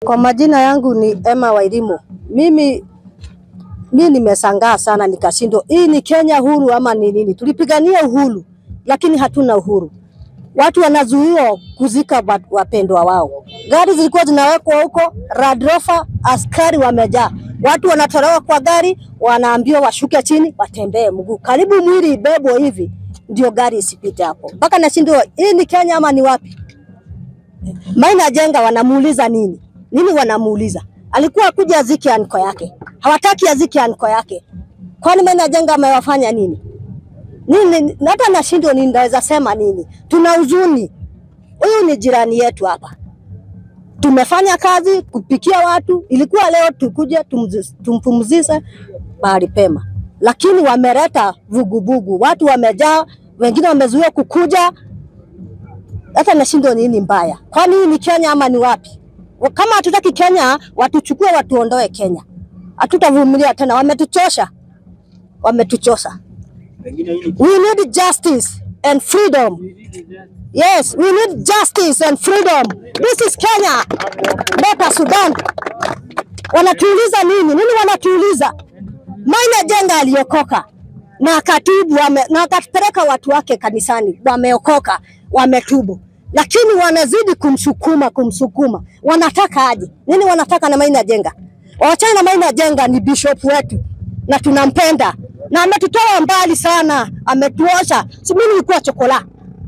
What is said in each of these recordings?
Kwa majina yangu ni Emma Wairimu. Mimi mi nimesangaa sana nikashindwa, hii ni Kenya huru ama ni nini? Tulipigania uhuru lakini hatuna uhuru. Watu wanazuiwa kuzika wa- wapendwa wao, gari zilikuwa zinawekwa huko, Land Rover, askari wamejaa, watu wanatolewa kwa gari, wanaambiwa washuke chini, watembee mguu, karibu mwili ibebwe hivi ndio gari isipite hapo. Mpaka nashindwa, hii ni Kenya ama ni wapi? Maina Jenga wanamuuliza nini? Nini wanamuuliza? Alikuwa akuja azike anko yake, hawataki azike anko yake. Kwani Maina Jenga amewafanya nini? Nini? Hata nashindwa ni ndaweza sema nini? Tuna huzuni. Huyu ni jirani yetu hapa, tumefanya kazi kupikia watu, ilikuwa leo tukuje tumzi- tumpumzishe mahali pema, lakini wameleta vuguvugu, watu wamejaa, wengine wamezuia kukuja hata nashindwa nini mbaya. Kwani hii ni Kenya ama ni wapi? Kama hatutaki Kenya, watuchukue watuondoe Kenya. Hatutavumilia tena, wametuchosha, wametuchosha. We need justice and freedom. Yes, we need justice and freedom. This is Kenya, not Sudan. Wanatuuliza nini? Nini wanatuuliza? Maina Jenga aliokoka na akatubu wame, na akapeleka watu wake kanisani, wameokoka, wametubu, lakini wanazidi kumsukuma kumsukuma. Wanataka aje? Nini wanataka na Maina Jenga? Wachana na Maina Jenga, ni bishop wetu na tunampenda na ametutoa mbali sana, ametuosha. Si mimi nilikuwa chokola,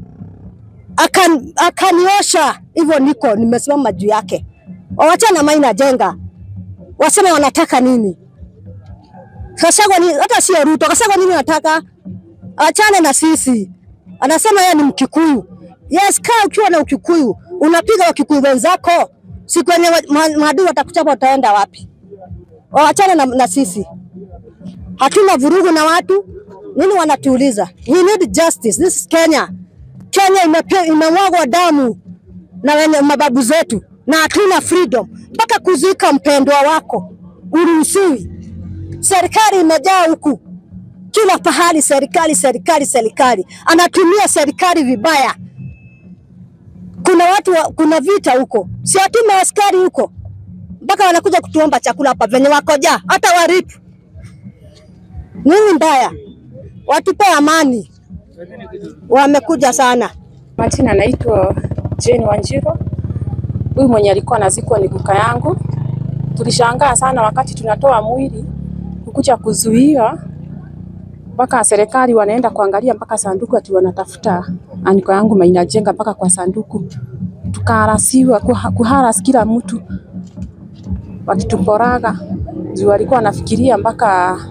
akan, akaniosha hivyo, niko nimesimama juu yake. Wachana na Maina Jenga, wasema wanataka nini? Kasagwa ni hata sio Ruto. Kasagwa nini nataka? Achane na sisi. Anasema yeye ni Mkikuyu. Yes, kaa ukiwa na Ukikuyu, unapiga Wakikuyu wenzako. Siku yenye wa- ma- maadui watakuchapa utaenda wapi? Waachane na, na sisi. Hatuna vurugu na watu. Nini wanatuuliza? We need justice. This is Kenya. Kenya imepe- imemwagwa damu na wenye mababu zetu na hatuna freedom. Mpaka kuzika mpendwa wako uruhusiwi. Serikali imejaa huku kila pahali, serikali serikali serikali, anatumia serikali vibaya. Kuna watu wa, kuna vita huko, si atume askari huko, mpaka wanakuja kutuomba chakula hapa venye wako jaa, hata waripu nini mbaya, watupe amani. Wamekuja sana. Majina naitwa Jane Wanjiro. Huyu mwenye alikuwa anazikwa ni kuka yangu. Tulishangaa sana wakati tunatoa mwili kukuja kuzuia mpaka serikali wanaenda kuangalia mpaka sanduku ati wanatafuta aniko yangu Maina Jenga mpaka kwa sanduku, tukaharasiwa kuha- kuharas kila mtu wakituporaga juu walikuwa wanafikiria mpaka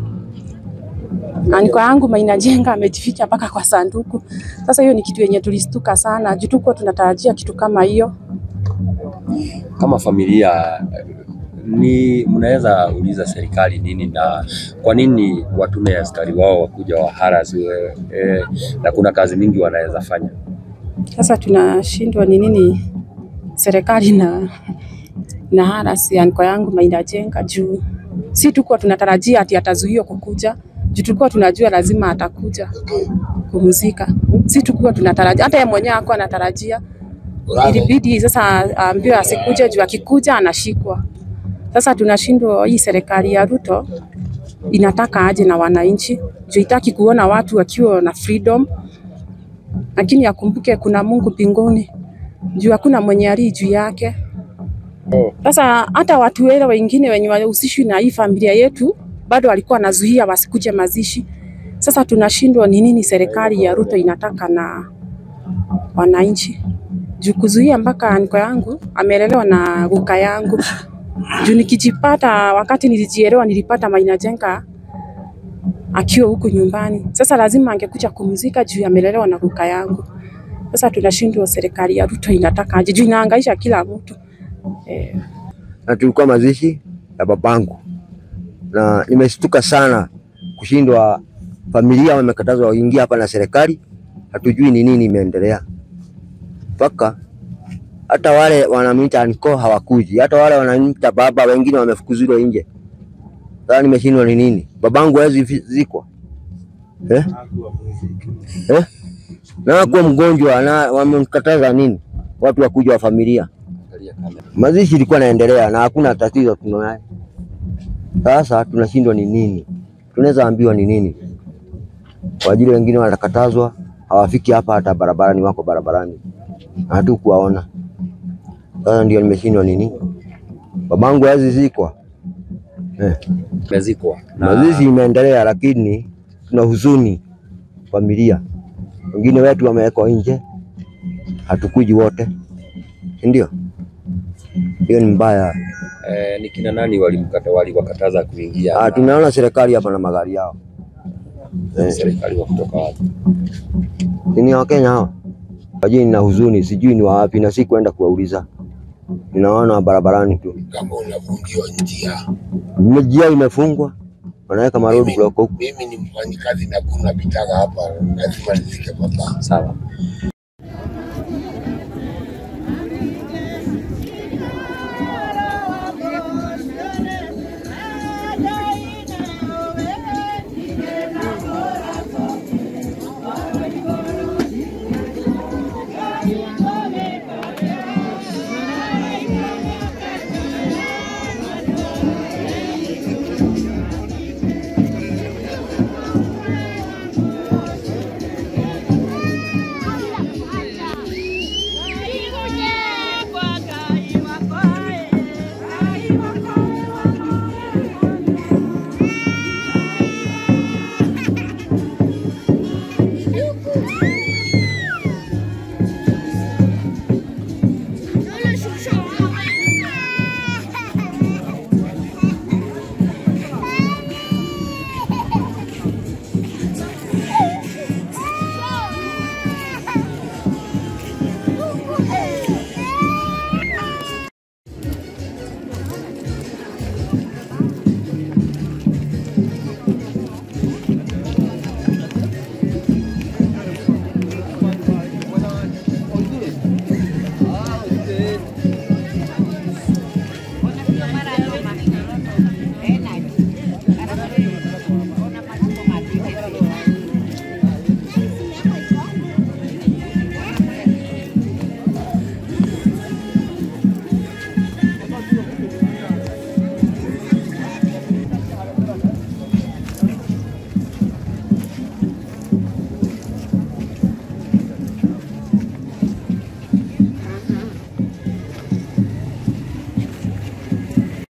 aniko yangu Maina Jenga amejificha mpaka kwa sanduku. Sasa hiyo ni kitu yenye tulistuka sana juu tukuwa tunatarajia kitu kama hiyo. kama familia ni mnaweza uliza serikali nini na kwa nini watume askari wao wakuja waharasiwe eh, na kuna kazi mingi wanaweza fanya. Sasa tunashindwa ni nini serikali na na harasi anko yangu Maina Jenga juu si tukuwa tunatarajia ati atazuiwa kukuja juu tulikuwa tunajua lazima atakuja kumzika. Si tukuwa tunatarajia, hata yeye mwenyewe hakuwa anatarajia. Ilibidi sasa aambiwe asikuje juu akikuja anashikwa. Sasa tunashindwa, hii serikali ya Ruto inataka aje na wananchi juu itaki kuona watu wakiwa na freedom lakini akumbuke kuna Mungu mbinguni, juu hakuna mwenye ali juu yake. Sasa hata watu wale wengine wenye wahusishwi na hii familia yetu bado walikuwa wanazuia wasikuje mazishi. Sasa tunashindwa ni nini serikali ya Ruto inataka na wananchi, juu kuzuia mpaka anko yangu amelelewa na guka yangu, juu nikijipata, wakati nilijielewa nilipata Maina Jenga akiwa huku nyumbani. Sasa lazima angekuja kumzika juu amelelewa na kuka yangu. Sasa tunashindwa serikali ya Ruto inataka aje juu inahangaisha kila mtu eh. na tulikuwa mazishi ya babangu, na nimeshtuka sana kushindwa. Familia wamekatazwa waingia hapa na serikali, hatujui ni nini imeendelea, mpaka hata wale wanamwita anko hawakuji, hata wale wanamwita baba, wengine wamefukuzwa nje. Sasa nimeshindwa ni nini, babangu hawezi fi- zikwa eh? Eh? na kuwa mgonjwa na wamemkataza nini watu wakuja wa familia Angalia kamera. Mazishi ilikuwa naendelea na hakuna tatizo tunayo. Sasa tunashindwa ni nini? Tunaweza ambiwa ni nini? Kwa ajili wengine wanakatazwa, hawafiki hapa hata barabarani, wako barabarani na hatukuwaona. Sasa ndio nimeshindwa nini? Babangu hawezi zikwa eh. Umezikwa na Mazishi imeendelea, lakini tuna huzuni familia. Wengine wetu wamewekwa nje, hatukuji wote, ndio hiyo ni mbaya. eh, ni kina nani walimkata waliwakataza kuingia? Ah, na tunaona serikali hapa na magari yao eh, serikali wa kutoka wapi? si ni Wakenya hao. Wajini na huzuni, sijui ni wapi na si kwenda kuwauliza, ninaona barabarani tu, kama unafungiwa njia. njia imefungwa, wanaweka ma road Mimi, block huku. mimi ni mfanyikazi na kuna pitaga hapa, lazima nifike papa. Sawa.